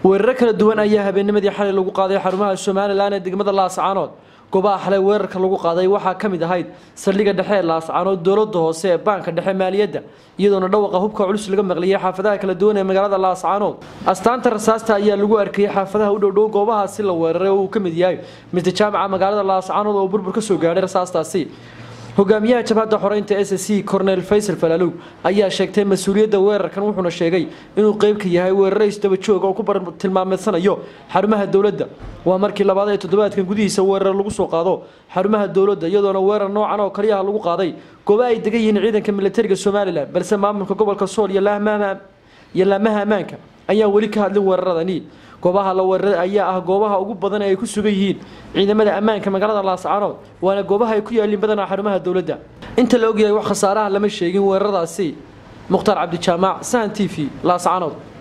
weeraro kala duwan ayaa habeennimadii xalay lagu qaaday xarumaha somalilan ee degmada laascaanood goobaha xalay weerarka lagu qaaday waxaa ka mid ahayd saldhigga dhexe ee laascaanood dowladda hoose ee baanka dhexe maaliyadda iyadoona dhawaqa hubka culus laga maqliyay xaafadaha kala duwan ee magaalada laascaanood astaanta rasaasta ayaa lagu arkayay xaafadaha u dhowdhow goobahaasi la weeraray oo uu ka mid yahay mr jaamaca magaalada laascaanood oo burbur ka soo gaadhay rasaastaasi hogaamiyaha jabhadda xoreynta s c cornel faysal falalow ayaa sheegtay mas-uuliyadda weerarkan wuxuuna sheegay inuu qeyb ka yahay weeraro isdaba joog oo ku bartilmaameedsanayo xarumaha dowladda waa markii labaad ee toddobaadkan gudihiisa weerar lagu soo qaado xarumaha dowladda iyadoona weerar noocan oo kaliyaha lagu qaaday gooba ay degan yihiin ciidanka militariga somalilan balse maamulka gobolka sool iyo laamaha ammaanka ayaan weli ka hadlin weeraradani goobaha la weeraray ayaa ah goobaha ugu badan ee ay ku sugan yihiin ciidamada ammaanka magaalada laascaanood waana goobaha ay ku yaaliin badanaa xarumaha dowladda inta la ogyahay wax khasaaraha lama sheegin weeraradaasi mukhtaar cabdijaamaac sahan t v laascaanood